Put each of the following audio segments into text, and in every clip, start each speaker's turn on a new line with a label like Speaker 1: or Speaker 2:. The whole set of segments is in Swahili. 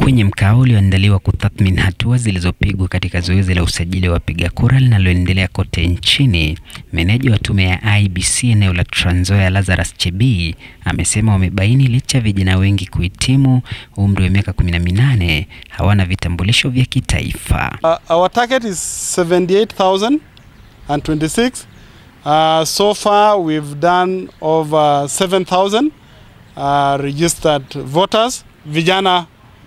Speaker 1: Kwenye mkao ulioandaliwa kutathmini hatua zilizopigwa katika zoezi la usajili wa wapiga kura linaloendelea kote nchini, meneja wa tume ya IEBC eneo la Trans Nzoia Lazarus Chebii amesema wamebaini licha ya vijana wengi kuhitimu umri wa miaka 18 hawana vitambulisho vya kitaifa.
Speaker 2: Uh, our target is 78,026. Uh, so far we've done over 7,000 uh, registered voters. Vijana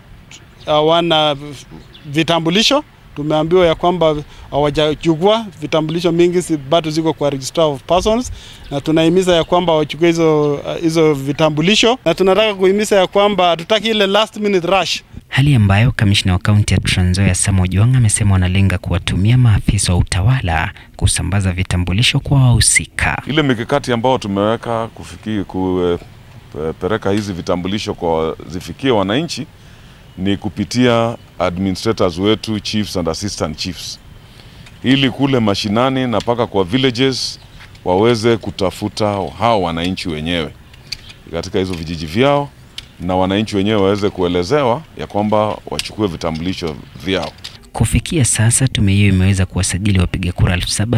Speaker 2: hawana vitambulisho. Tumeambiwa ya kwamba hawajachukua vitambulisho mingi, si bado ziko kwa register of persons, na tunahimiza ya kwamba wachukue hizo hizo vitambulisho, na tunataka kuhimiza ya kwamba hatutaki ile last minute rush
Speaker 1: hali ambayo kamishna wa kaunti ya Trans Nzoia Sam Ojwang amesema wanalenga kuwatumia maafisa wa utawala kusambaza vitambulisho kwa wahusika.
Speaker 3: Ile mikakati ambayo tumeweka kufikia kupeleka hizi vitambulisho kwa zifikie wananchi ni kupitia administrators wetu chiefs and assistant chiefs, ili kule mashinani na mpaka kwa villages waweze kutafuta hao wananchi wenyewe katika hizo vijiji vyao na wananchi wenyewe waweze kuelezewa ya kwamba wachukue vitambulisho vyao.
Speaker 1: Kufikia sasa tume hiyo imeweza kuwasajili wapiga kura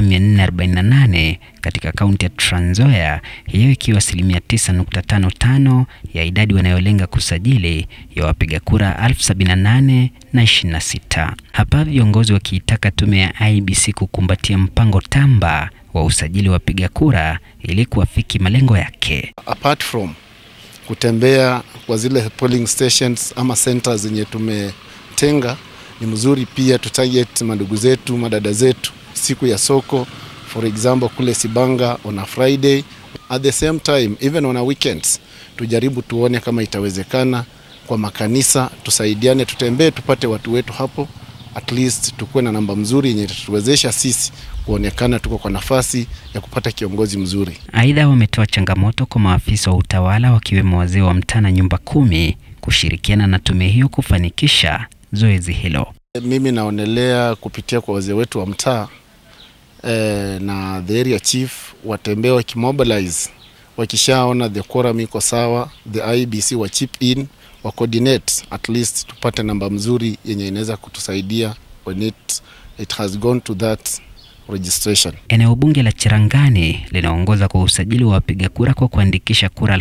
Speaker 1: 7448 katika kaunti ya Trans Nzoia, hiyo ikiwa asilimia 9.55 ya idadi wanayolenga kusajili ya wapiga kura 1078 na 26. Hapa viongozi wakiitaka tume ya IEBC kukumbatia mpango tamba wa usajili wa wapiga kura ili kuafiki malengo yake.
Speaker 4: Apart from kutembea kwa zile polling stations ama centers zenye tumetenga, ni mzuri pia tutarget mandugu zetu madada zetu siku ya soko, for example kule Sibanga on a Friday, at the same time even on a weekends, tujaribu tuone kama itawezekana kwa makanisa, tusaidiane, tutembee, tupate watu wetu hapo, at least tukuwe na namba mzuri yenye itatuwezesha sisi kuonekana tuko kwa nafasi ya kupata kiongozi mzuri.
Speaker 1: Aidha, wametoa changamoto kwa maafisa wa utawala wakiwemo wazee wa mtaa na nyumba kumi kushirikiana na tume hiyo kufanikisha zoezi hilo.
Speaker 4: Mimi naonelea kupitia kwa wazee wetu wa mtaa eh, na the area chief watembee wakimobilize, wakishaona the quorum iko sawa, the IEBC wa chip in wa coordinate, at least tupate namba mzuri yenye inaweza kutusaidia when it, it has gone to that registration.
Speaker 1: Eneo bunge la Cherangani linaongoza kwa usajili wa wapiga kura kwa kuandikisha kura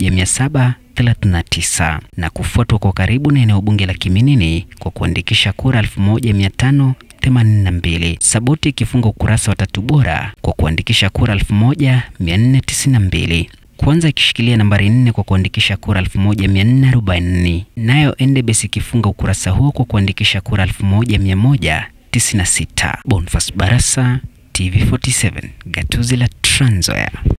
Speaker 1: 1739 na kufuatwa kwa karibu na eneo bunge la Kiminini kwa kuandikisha kura 1582. Saboti ikifunga ukurasa wa tatu bora kwa kuandikisha kura 1492. Kwanza ikishikilia nambari nne kwa kuandikisha kura 1440. Nayo Endebess ikifunga ukurasa huo kwa kuandikisha kura 1196. Bonfas Barasa, TV47, gatuzi la Trans Nzoia.